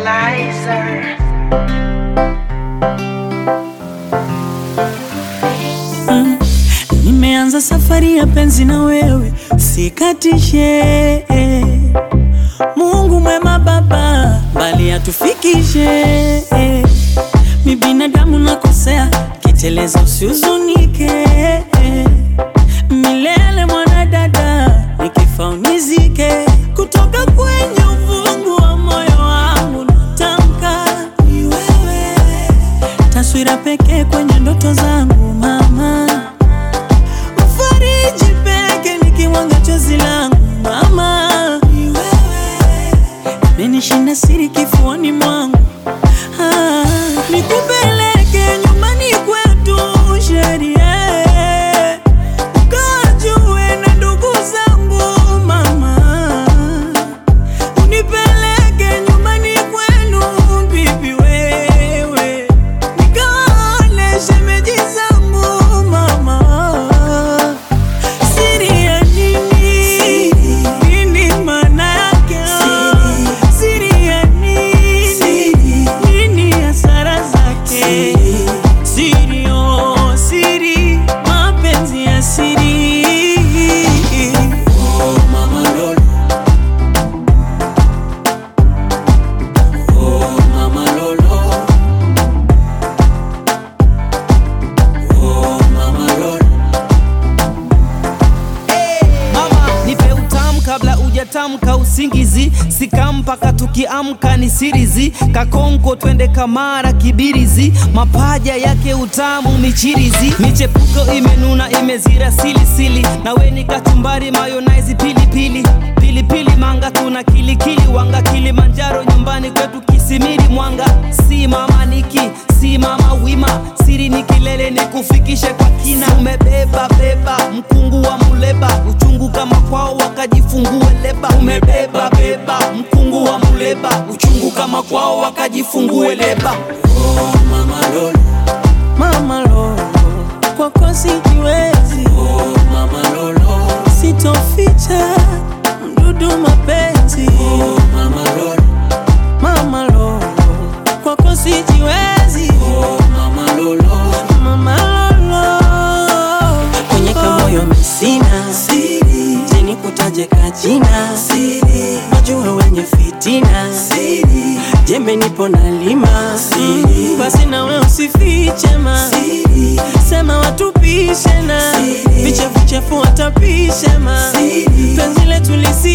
Lizer. Nimeanza safari ya penzi na wewe, sikatishe. Mungu mwema Baba, mbali atufikishe. Mi binadamu nakosea, kiteleza usihuzunike. Milele mwanadada, nikifa unizike. Kutoka kwenye uvungu wa moyo wangu natamka ni wewe, taswira pekee kwenye ndoto zangu mama Fariji peke nikiwanga chozi langu mama, ni wewe menishinda siri kifuani mwangu ah, nikupeleke nyumbani kwetu sheria ukajue na ndugu zangu mama, unipeleke nyumbani kwenu bibi wewe nikaone shemeji zangu mama Siri ya nini? Nini maana yake? Siri ya nini? Nini hasara zake? Siri, oh, siri, mapenzi ya siri. Oh, mama Lolo. Oh, mama Lolo. Oh, mama Lolo. Mama, nipe utamu kabla ujatamka usingizi, sika mpaka tukiamka ni sirizi, kakonko twende kamara kibirizi, mapaja yake utamu michirizi, michepuko imenuna imezira silisili, nawe ni kachumbari mayonnaise pilipili pilipili manga tuna kilikili wanga Kilimanjaro nyumbani kwetu Kisimiri Mwanga, si mama niki si mama wima, siri ni kilele ni kufikishe kwa kina, umebeba beba mkungu wa muleba, uchungu kama kwao wakajifungue leba, umebeba beba mkungu wa muleba, uchungu kama kwao wakajifungue leba. Oh, mama Lolo. Mama Lolo, kwako sijiwezi. Oh, mama Lolo, sitoficha mdudu mapenzi. Oh, mama Lolo, mama Lolo, kwako sijiwezi. Oh, mama Lolo, mama Lolo, kwenye kamoyo misina siri, teni kutaje kajina siri, wajua wenye fitina siri, jembe nipo na lima siri, basi nawe usifiche ma siri, sema watupishe na vichefuchefu watapishe ma penzi letu lisi